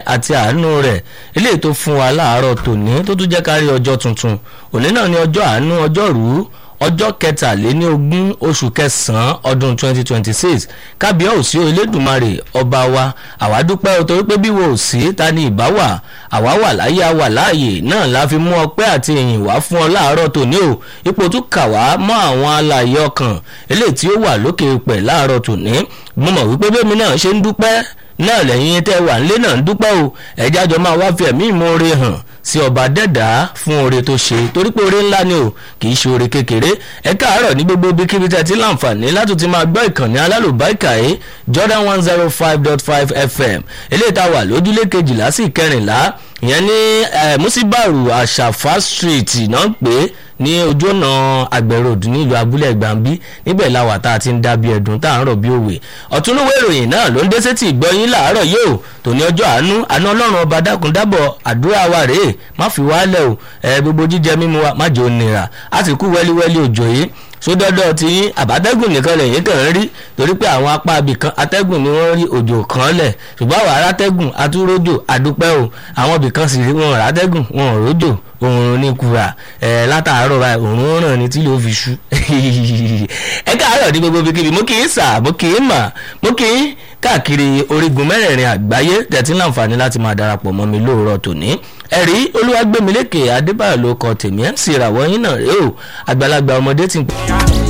àti àánú rẹ̀ eléyìí tó fún wa láàárọ̀ tòní tó tún jẹ́ ká rí ọjọ́ tuntun òní náà ni ọjọ́ àánú ọjọ́rú ọjọ́ kẹtàléníogún oṣù kẹsàn-án ọdún 2026 kábíyà òsì elédùnmarè ọba wa àwa dúpẹ́ o torí pé bí wo ò sí ta ni ìbá wà àwa wà láyé àwà láàyè náà la fi mú ọpẹ́ àti ìyìn wá fún ọ láàárọ̀ tòní o ipò tún kà wá mọ́ àwọn alààyè ọkàn eléyìí tí ó wà lókè pẹ̀ láàárọ̀ tòní mo mọ̀ wípé bẹ́ẹ̀ mi náà ṣe ń dúpẹ́ náà lẹ́yìn tẹ́ wà nílé náà ń dúpẹ́ o ẹ̀já jọ máa wá fi ẹ̀mí ìmoore hàn sí ọba dẹ́dà fún oore tó ṣe torí pé oore ńlá ni o kì í ṣe oore kékeré ẹ káàárọ̀ ní gbogbo ibi kíbi tẹ́ ti láǹfààní láti ti máa gbọ́ ìkànnì alálùbáìkà yìí Jordan one zero five dot five FM eléyìí tá a wà lójúlé kejìlá sí kẹrìnlá ìyẹn ní musibaru àṣàfà street náà ń pè é ní ojú ọ̀nà àgbẹ̀rọ̀dù nílùú abúlé gbàǹbí níbẹ̀ làwà tá a ti ń dá bí ẹ̀dùn tá à ń rọ̀ bí òwe ọ̀túnúwé ìròyìn náà ló ń dé sétí ìgbọ́yín làárọ̀ yóò tòní ọjọ́ àánú àná ọlọ́run ọba dákun dábọ̀ àdúrà wa rèé má fi wálẹ̀ o ẹ gbogbo jíjẹ mímu wa má jẹ́ onira a sì kú wẹ́líwẹ́lí òjò yìí sódọ́dọ́ ti yín àbátẹ́gùn nìkan lẹ́yìn kàn ń rí torí pé àwọn apá abìkan atẹ́gùn ni wọ́n rí òjò kan lẹ̀ ṣùgbọ́n àwọn arátẹ́gùn atúrójò àdúpẹ́ o àwọn ibìkan sì rí wọn rátẹ́gùn wọn ò rójò òòrùn ní kura ẹ látàárọ̀ báyìí òòrùn ràn ní tí ló fi ṣú ẹ káàárọ̀ ní gbogbo bíkíbi mo kì í sà mo kì í mà mo kì í káàkiri orígun mẹ́rẹ̀ẹ̀rin àgbáyé tẹ̀tí láǹfààní láti máa darapọ̀ mọ́ mi lóòrọ̀ tòní ẹ̀rí olúwàgbẹ̀mílẹ́kẹ̀ adébáyọ̀ ló kọ tèmi mc ìràwọ̀ yín náà rèé o àgbàlagbà ọmọdé ti ń pè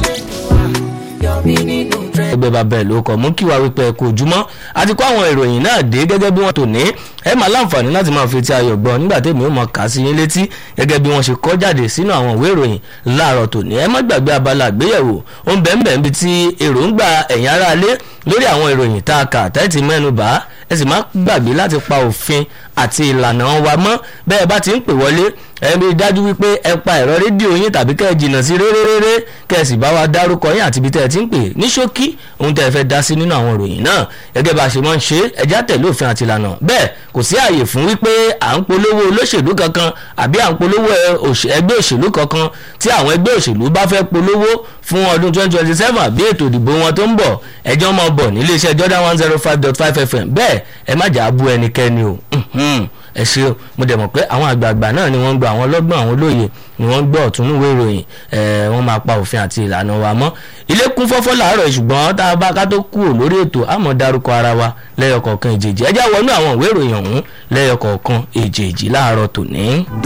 ẹgbẹ́ bàbá ẹ̀ ló kọ̀ mú kí wàá wípé ẹ kú ojúmọ́ àti kó àwọn ìròyìn náà dé gẹ́gẹ́ bí wọ́n tò ní ẹ máa láǹfààní láti máa fi ti ayọ̀ gbọ́ nígbà tèmi ó mọ̀ ká sí yín létí gẹ́gẹ́ bí wọ́n ṣe kọ́ jáde sínú àwọn ìwé ìròyìn láàárọ̀ tòní ẹ má gbàgbé abala àgbéyẹ̀wò ó ń bẹ̀ẹ̀ bíi ti èròǹgbà ẹ̀yìn aráalé lórí àwọn ìròyìn tá a kà tẹ́tí mẹ́nu bá ẹ sì má gbàgbé láti pa òfin àti ìlànà wa mọ́ bẹ́ẹ̀ bá ti ń pè wọlé ẹ rí i dájú wípé ẹ pa ẹ̀rọ rédíò yín tàbí kẹ́ ẹ jìnnà sí réréréré kẹ́ ẹ sì bá wa dárúkọ yín àti ibi tẹ́ ẹ ti ń pè ní ṣókí ohun tẹ́ ẹ fẹ́ dá sí nínú àwọn ìròyìn náà gẹ́gẹ́ bá a ṣe máa ń ṣe ẹjá tẹ̀lé òfin àti ìlànà bẹ́ẹ̀ kò sí ààyè fún wípé à ń polówó olóṣèlú kankan àbí à ń polówó ẹgbẹ́ òṣèlú kankan tí àwọn ẹgbẹ́ òṣèlú bá fẹ́ polówó fún ọdún 2027 àbí ètò ìdìbò wọn tó ń bọ̀ ẹjọ́ máa bọ̀ nílé iṣẹ́ Jordan 105.5 FM bẹ́ẹ̀ ẹ má jà á bú ẹnikẹ́ni o ẹ ṣe o mo dẹ̀ mọ̀ pé àwọn àgbààgbà náà ni wọ́n ń gba àwọn ọlọ́gbọ́n àwọn olóye ni wọ́n ń gbọ́ ọ̀túnúwé ìròyìn wọ́n máa pa òfin àti ìlànà wa mọ́ ilé kún fọ́fọ́ làárọ̀ ṣùgbọ́n tá a bá ká tó kúrò lórí ètò àmọ́ dárúkọ ara wa lẹ́yọkọ̀ọ̀kan èjèèjì ẹ já wọnú àwọn ìwé ìròyìn ọ̀hún lẹ́yọkọ̀ọ̀kan èjèèjì láàárọ̀ tòní.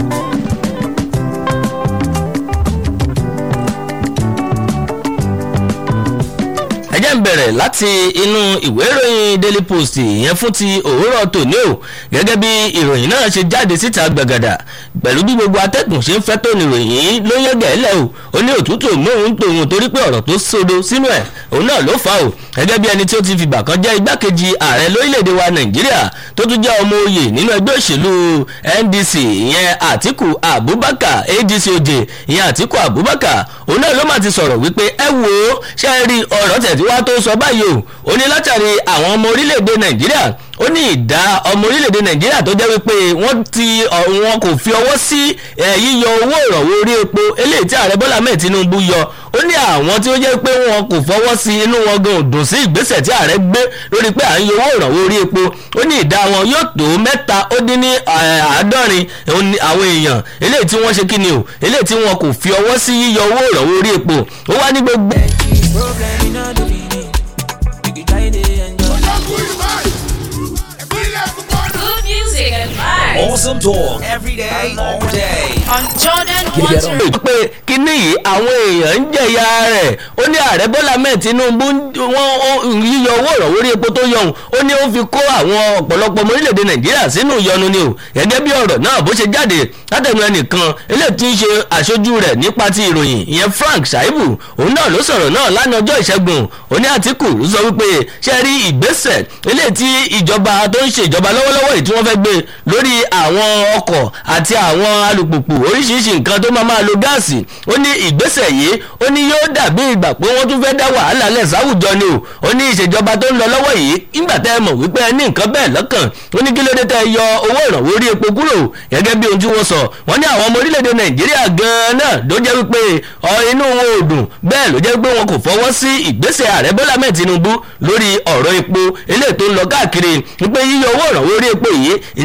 ẹ jẹ́ ń bẹ̀rẹ̀ láti inú ìwé ìròyìn Daily Post ìyẹn fún ti òwúrọ̀ tòní o gẹ́gẹ́ bí ìròyìn náà ṣe jáde síta gbàgàdà pẹ̀lú bí gbogbo atẹ́gùn ṣe ń fẹ́ tó ní ìròyìn yìí ló yẹ gẹ̀ẹ́lẹ̀ o ó ní òtútù mòún tòun torí pé ọ̀rọ̀ tó sódo sínú ẹ̀ òun náà ló fà o gẹ́gẹ́ bí ẹni tí ó ti fìgbà kan jẹ́ igbákejì ààrẹ lórílẹ̀‐èdè wa Nàìjíríà tó tún jẹ́ ọmọ oyè nínú ẹgbẹ́ òṣèlú NDC ìyẹn Àtíkù Abubakar ADC òjè ìyẹn Àtíkù Abubakar òun náà ló máa ti sọ̀rọ̀ wípé ẹ wo ṣe é rí ọ̀rọ̀ tẹ̀ tí wá tó sọ báyìí o ó ní látàrí àwọn ọmọ orílẹ̀-èdè Nàìjíríà ó ní ìdá ọmọ orílẹ̀-èdè Nàìjíríà tó jẹ́ wípé wọ́n ti wọn kò fi ọwọ́ sí yíyọ owó ìrànwọ́ orí epo eléyìí tí ààrẹ Bọ́lá mẹ́ẹ̀ Tinubu yọ ó ní àwọn tí ó jẹ́ pé wọn kò fọwọ́ sí inú wọn gan òdùn sí ìgbésẹ̀ tí ààrẹ gbé lórí pé à ń yọ owó ìrànwọ́ orí epo ó ní ìdá wọn yóò tó mẹ́ta ó dín ní àádọ́rin àwọn èèyàn eléyìí tí wọ́n ṣe kí ni o eléyìí tí wọn kò fi ọwọ́ sí yíyọ owó ìrànwọ́ orí epo ó wá ní gbogbo. Awesome talk every day, all day. on Jordan Get one it zero. on. pé kíní yìí àwọn èèyàn ń jẹ̀yà rẹ̀ ó ní ààrẹ bọ́lá mẹ́ẹ̀ tinubu wọ́n yíyọ owó ìrànwọ́ orí epo tó yọ̀hún ó ní ó fi kó àwọn ọ̀pọ̀lọpọ̀ ọmọ orílẹ̀-èdè nàìjíríà sínú ìyọnu ni o gẹ́gẹ́ bí ọ̀rọ̀ náà bó ṣe jáde látẹnu ẹnìkan eléyìí tí ń ṣe aṣojú rẹ̀ nípa ti ìròyìn ìyẹn frank shaibu òun náà ló sọ̀rọ̀ náà lánàá ọjọ́ ìṣẹ́gun ó ní àtìkù sọ wípé ṣe rí ìgbésẹ̀ eléyìí tí ìjọba tó ń ṣe ìjọba lọ́wọ́lọ́wọ́ yìí tí wọ́n fẹ́ gbé lórí àwọn ọkọ̀ àti àwọn alùpùpù oríṣiríṣi nǹkan tó máa máa lo gáàsì ó ní ìgbésẹ̀ yìí ó ní yóò dàbí ìgbà pé wọ́n tún fẹ́ dá wàhálà lẹ̀ sáwùjọ ni o ó ní ìṣèjọba tó ń lọ lọ́wọ́ yìí nígbà tẹ́ ẹ mọ̀ wípé ẹ ní nǹkan bẹ́ẹ̀ lọ́kàn ó ní kí ló dé tẹ́ ẹ yọ owó ìrànwọ́ orí epo kúrò gẹ́gẹ́ bí ohun tí wọ́n sọ wọ́n ní àwọn ọmọ orílẹ̀-èdè nàìjíríà gan-an náà ló jẹ́ wípé ọ inú wọn ò dùn bẹ́ẹ̀ ló jẹ́ pé wọn kò fọwọ́ sí ìgbésẹ̀ ààrẹ bọ́lá mẹ́ẹ̀ tinubu lórí ọ̀rọ̀ epo eléyìí tó ń lọ káàkiri wípé yíyọ owó ìrànwọ́ orí epo yìí